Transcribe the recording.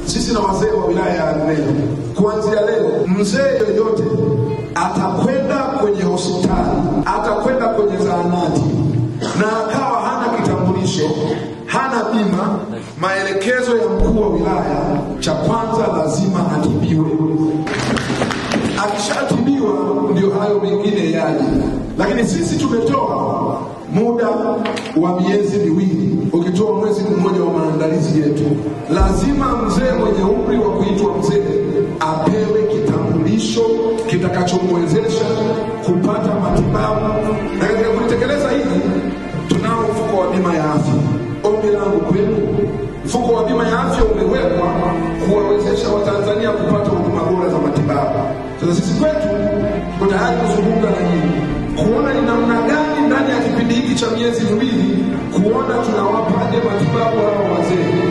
sisi na wazee wa wilaya ya Arumeru, kuanzia leo mzee yoyote atakwenda kwenye hospitali, atakwenda kwenye zahanati na akawa hana kitambulisho, hana bima, maelekezo ya mkuu wa wilaya, cha kwanza lazima atibiwe. Akishatibiwa ndio hayo mengine yaje, lakini sisi tumetoa muda wa miezi miwili, ukitoa mwezi mmoja wa maandalizi yetu. Lazima mzee mwenye umri wa kuitwa mzee apewe kitambulisho kitakachomwezesha kupata matibabu, na katika kulitekeleza hili tunao mfuko wa bima ya afya. Ombi langu kwenu, mfuko wa bima ya afya umewekwa kuwawezesha Watanzania kupata huduma bora za matibabu. Sasa sisi kwetu tuko tayari kuzungumza na nyinyi kuona ni namna gani ndani ya kipindi hiki cha miezi miwili kuona tunawapaje matibabu hawa wazee